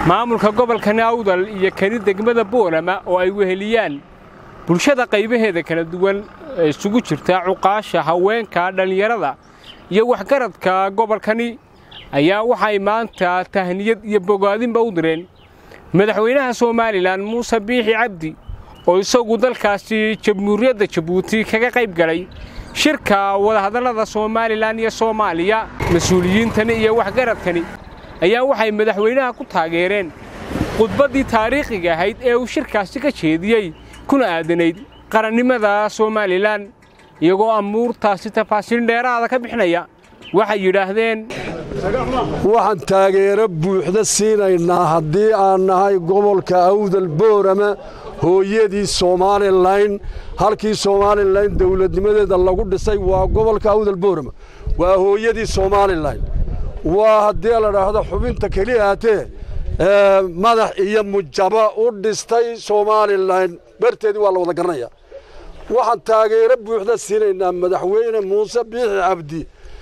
maamulka gobolka nawdal iyo kani degmada boorama oo ay weheliyaan bulshada qaybaheeda kala duwan ee isugu jirta cuqaasha haweenka dhallinyarada iyo waxgaradka gobolkani ayaa waxay maanta tahniyad iyo bogaadinba u direen madaxweynaha somalilan muuse biixi cabdi oo isagu dalkaasi jamhuuriyadda jabuuti kaga qayb galay shirka wadahadallada somalilan iyo soomaaliya mas-uuliyiintani iyo waxgaradkani ayaa waxay madaxweynaha ku taageereen khudbaddii taariikhiga ahayd ee uu shirkaasi ka jeediyey kuna aadanayd qarannimada somalilan iyagoo amuurtaasi tafaasiil dheeraada ka bixinaya waxay yidhaahdeen waxaan taageero buuxda siinaynaa haddii aan nahay gobolka awdal boorama hooyadii somalilan halkii somalilan dowladnimadeeda lagu dhisay waa gobolka awdal boorama waa hooyadii somalilan waa haddii la dhaahdo xubinta keliya hatee madax iyo mujaba u dhistay somalilan barteedii waa la wada garanaya waxaan taageero buuxda siinaynaa madaxweyne muuse biixi cabdi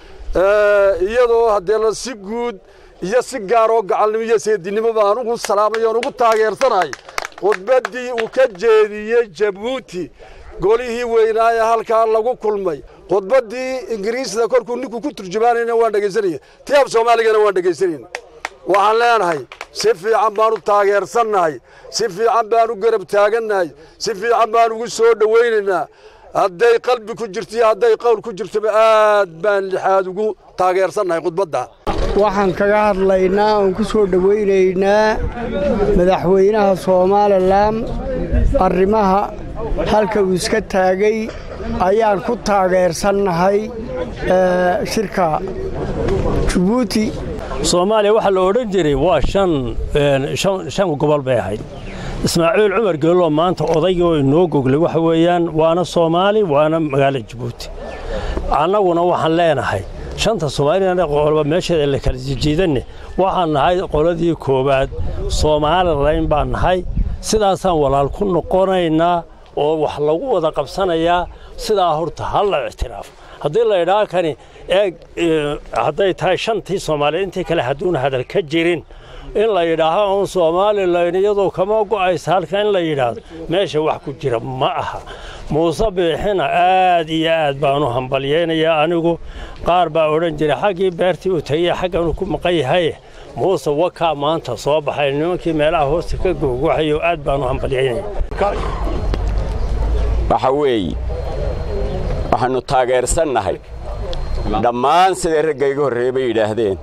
iyadoo haddee si guud iyo si gaaroo gacalnimo iyo seedinimo baan ugu salaamay oon ugu taageersanahay khudbaddii uu ka jeediyey jabuuti golihii weynaaye halkaa lagu kulmay khudbaddii ingiriisda korkuu ninkuu ku turjumaanayna waan dhegaysanaya tii af soomaaligana waan dhegaysanayna waxaan leenahay si fiican baan u taageersannahay si fiican baan u garab taagannahay si fiican baan ugu soo dhowaynaynaa hadday qalbi ku jirto iyo hadday qowl ku jirtoba aad baan lixaad ugu taageersannahay khudbadda waxaan kaga hadlaynaa oon ku soo dhowaynaynaa madaxweynaha somalilan arrimaha halka uu iska taagay ayaan ku taageersannahay shirka jabuuti soomaaliya waxaa la odhan jiray waa shan gobol bay ahayd ismaaciil cumar geeloo maanta odaygii oo inoo goglay waxa weeyaan waana soomaali waana magaalo jabuuti annaguna waxaan leenahay shanta soomaalina qolba meesheeda la kala jijiidanne waxaan nahay qoladii koowaad soomalilan baan nahay sidaasaan walaal ku noqonaynaa oo wax lagu wada qabsanayaa sidaa horta ha la ictiraafo haddii la idhaa kani eeg hadday tahay shantii soomaaliya intii kale hadduuna hadal ka jirin in la yidhaaho uun somalilan iyadoo kama go'aysa halka in la yidhaahdo meesha wax ku jira ma aha muuse biixina aad iyo aad baanu hambalyaynayaa anigu qaar baa odhan jiray xaggii beertii uu tegey xagganu ku maqan yahaye muuse wakaa maanta soo baxay nimankii meelaha hoosta ka googwaxayo aad baanu hambalyaynaya waxa weeye waxaannu taageersannahay dhammaan siday ragga iga horreeye bay yidhaahdeen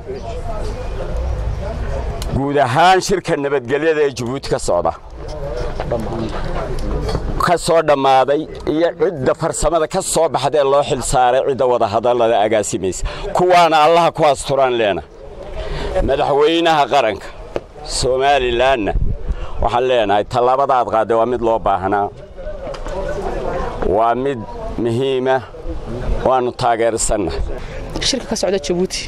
guud ahaan shirka nabadgelyada ee jabuuti ka socda ka soo dhammaaday iyo cidda farsamada ka soo baxdaee loo xil saaray cidda wadahadallada agaasimaysa kuwaana allaha ku asturaan leena madaxweynaha qaranka somalilanna waxaan leenahay tallaabada aad qaadday waa mid loo baahnaa waa mid muhiima waannu taageersannahay shirka ka socda jabuuti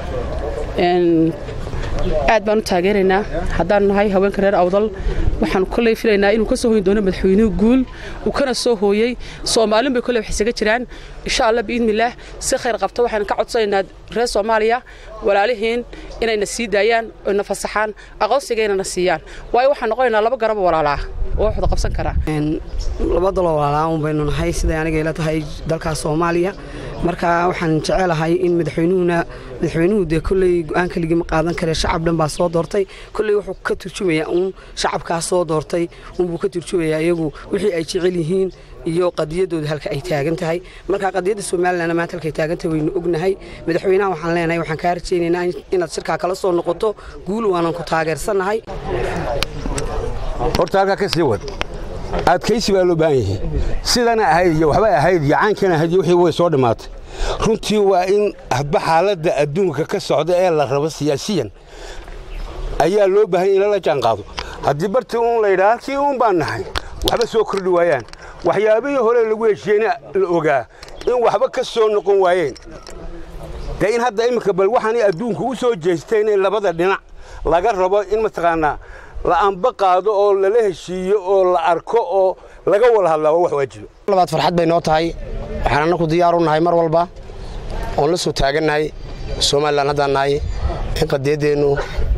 aad baan u taageeraynaa haddaanu nahay haweenka reer awdal waxaanu kolley filaynaa inuu ka soo hoyin doono madaxweynuhu guul uu kana soo hooyey soomaalin bay kolley wax isaga jiraan insha allah biidnillaah si khayr qabta waxaanu ka codsanaynaa reer soomaaliya walaalihiin inayna sii daayaan oyna fasaxaan aqoonsigaynana siiyaan waayo waxaan noqonaynaa laba garabo walaalaa oo wax wada qabsan karaa laba dalo walaalaa baynu nahay siday aniga ila tahay dalkaas soomaaliya marka waxaan jecelahay in madaxweynuhuna madaxweynuhu dee kolley go-aan keligii ma qaadan kare shacab dhan baa soo doortay kolley wuxuu ka turjumayaa uun shacabkaas soo doortay uunbuu ka turjumayaa iyagu wixii ay jecel yihiin iyo qadiyadooda halka ay taagan tahay marka qadiyadda somalilan maanta halkay taagan tahay waynu ognahay madaxweynaha waxaan leenahay waxaan kaa rajaynaynaa inaad shirkaa kala soo noqoto guul waanan ku taageersannahay horta halkaa ka sii wad adkaysi baa loo baahan yahay sidana ahayd iyo waxbay ahayd iyo caankana ahayd iyo wixii way soo dhammaatay runtii waa in hadba xaaladda adduunka ka socda ee la rabo siyaasiyan ayaa loo baahanya in lala jaan qaado haddii bartii uun la yidhaha halkii uun baan nahay waxba soo kordhi waayaan waxyaabihii hore lagu heshiyeyna la ogaa in waxba ka soo noqon waayeen dee in hadda iminka bal waxaanay adduunka u soo jeesteen in labada dhinac laga rabo in mataqaanaa la anba qaado oo lala heshiiyo oo la arko oo laga wada hadlaa waa wax waajiba labaad farxad bay noo tahay waxaan annaku diyaar u nahay mar walba oon la soo taagannahay somalilan haddaan nahay in qadiyaddeennu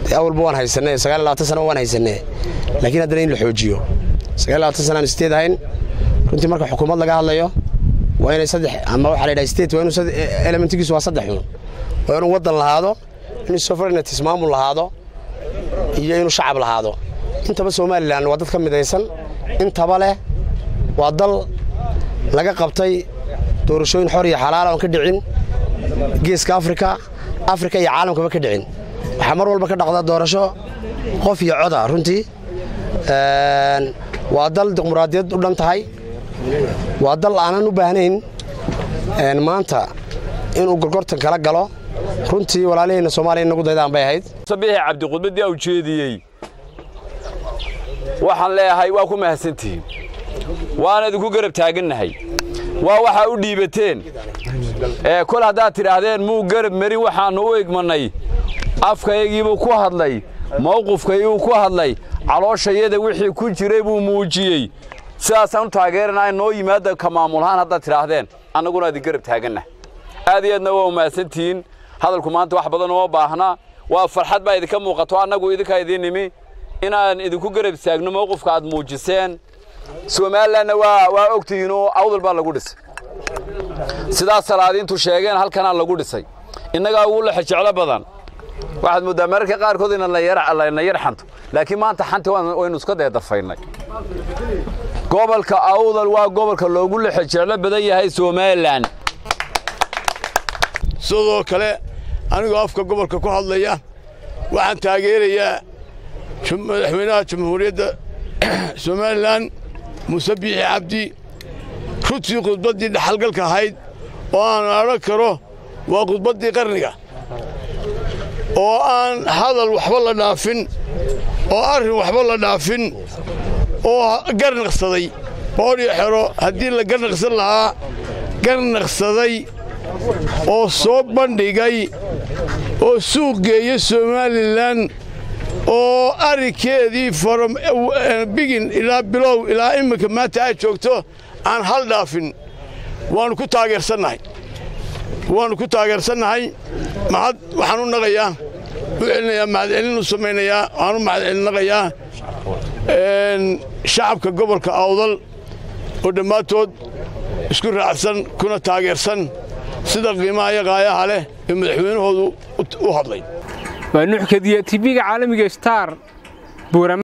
awalba waan haysanay sagaal iyo labaatan sana waan haysanay laakiin haddana in la xoojiyo sagaal iyo labaatan sana aan state ahayn runtii marka xukuumad laga hadlayo waa inay saddex ama waxaa la yidhaha state waa inuu elementigiisu waa saddex xun waa inuu waddan lahaado inuu sovereignty maamul lahaado iyo inuu shacab lahaado intaba somalilan waa dad ka midaysan intaba leh waa dal laga qabtay doorashooyin xor iyo xalaala oon ka dhicin geeska afrika afrika iyo caalamkaba ka dhicin waxaa mar walba ka dhacda doorasho qof iyo coda runtii waa dal dimuqraadiyad u dhan tahay waa dal aanan u baahnayn maanta inuu gorgortan kala galo runtii walaaliheenna soomaaliya inagu daydaan bay ahayd sabiixi cabdiqudbadii u jeediyey waxaan leeyahay waa ku mahadsantihiin waana idinku garab taagannahay waa waxaa u dhiibateen ee kol haddaad tidhaahdeen muu garab marin waxaannu u igmannay afkaygiibuu ku hadlay mawqifkayguu ku hadlay calooshayada wixii ku jiray buu muujiyey sidaasaan u taageeranaa noo yimaadda ka maamulahaan haddaad tidhaahdeen annaguna idin garab taagannahay aad iyo aadna waa umahadsantihiin hadalku maanta wax badan uma baahna waa farxad baa idinka muuqato annagu idinkaa idiin nimi inaan idinku garab istaagno mawqifka aad muujiseen somalilanna waa waa ogtihiinoo awdal baa lagu dhisay sidaas salaadiintu sheegeen halkanaa lagu dhisay innagaa ugu lexe jeclo badan waxaad mooddaa mararka qaarkood inana yar xanto laakiin maanta xanta waynu iska deedafaynay gobolka awdal waa gobolka loogu lexe jeclo badan yahay somalilan sidoo kale anigoo afka gobolka ku hadlaya waxaan taageerayaa madaxweynaha jamhuuriyadda somalilan muuse biixi cabdi runtii khudbaddii dhaxalgalka ahayd oo aan odhan karo waa khudbaddii qarniga oo aan hadal waxba la dhaafin oo arrin waxba la dhaafin oo garnaqsaday boodhio xero haddii la garnaqsan lahaa garnaqsaday oo soo bandhigay oo suuq geeya somalilan oo arrinkeedii from bigin ilaa bilow ilaa iminka maanta aad joogto aan hal dhaafin waannu ku taageersannahay waannu ku taageersannahay mahad waxaan u naqayaa u celinayaa mahadcelin u samaynayaa waxaan u mahadcelinaqayaa shacabka gobolka awdal oo dhammaantood isku raacsan kuna taageersan sida qiimaha iyo qaayaha leh ee madaxweynahoodu u hadlay waa nuxkadiya tv-ga caalamiga star buurama